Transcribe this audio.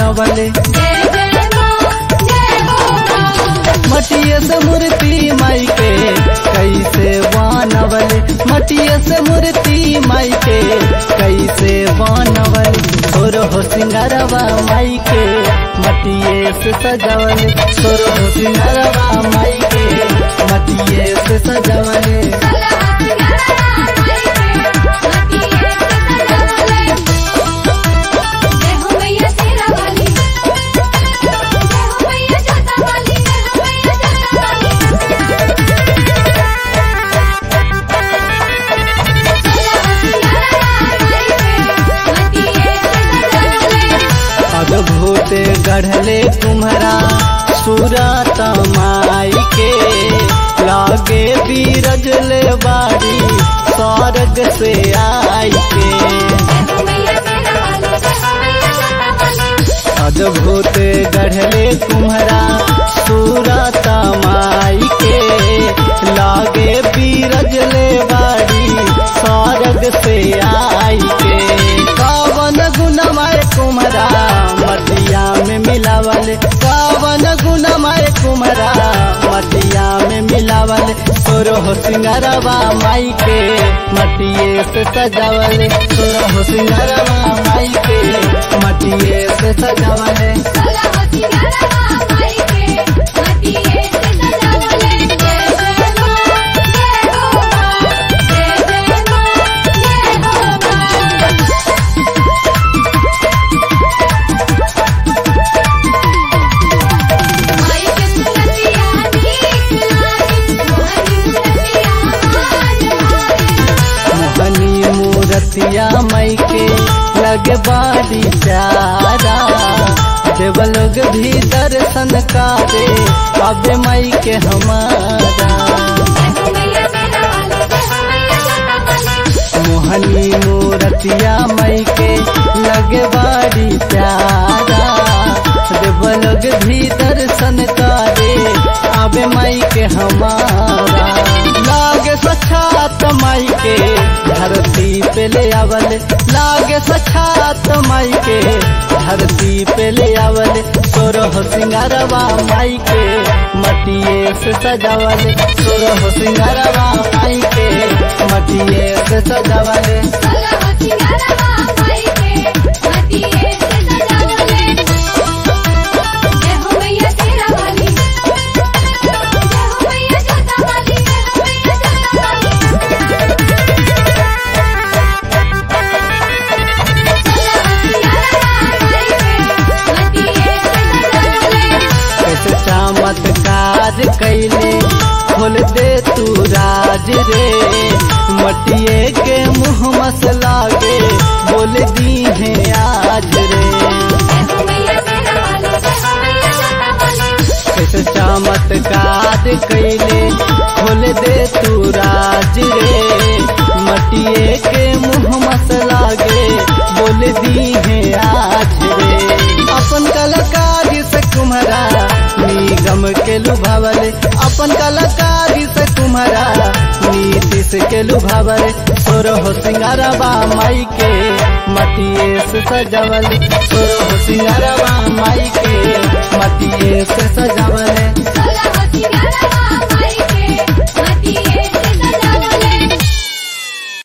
बनवले जय जय माँ जय हो माँ मटिया से मूर्ति माई के कैसे बनवले मटिया से मूर्ति माई के कैसे बनवले सोर हो सिंगारवा माई के मटिए से सजवले सोर हो सिंगारवा माई के मटिए से सजवले अद्भुत गढ़ले तुम्हारा सूरत माई के लागे बीरजले बाड़ी स्वर्ग से आई के अद्भुत गढ़ले तुम्हारा सूरत माई के लागे बीरजले बाड़ी स्वर्ग से आई के कवन गुणमय कुमरा मटिया में मिलावल कवन गुणमय कुमरा मटिया में मिलावल सोरह सिंगारवा माई के मटिए से सजावल सोरह सिंगारवा माई के मटिए से सजावल मोहनी मूरतिया मई के लगे बाड़ी प्यारा देव लोग भी दर्शन करे अब मई के हमारा मोहनी मूरतिया मई के लगे बाड़ी प्यारा देव लोग भी दर्शन करे अब मई के हमारा लागे सक्षात माई के धरती पे ले आवल लागे सक्षात माई के धरती पे ले आवल सोरह सिंगारवा माई के मटिए से सजावल सोरह सिंगारवा माई के मटिए से सजावल कैसे चमत्कार कैले खोल दे तू राज रे मटिए के मुँह मसला के बोल दी है आज रे कैसे चमत्कार कैले खोल दे तू राज रे मटिए के मुँह मसला के बोल दी है आज रे अपन कलाकारी से कुम्हरा निगम के लुभावले अपन कलाकारी से कुम्हरा नीतीश के लुभावले सोरह सिंगारवा माई के मटिए से सजावल सोरह सिंगारवा माई के मटिए से सजावल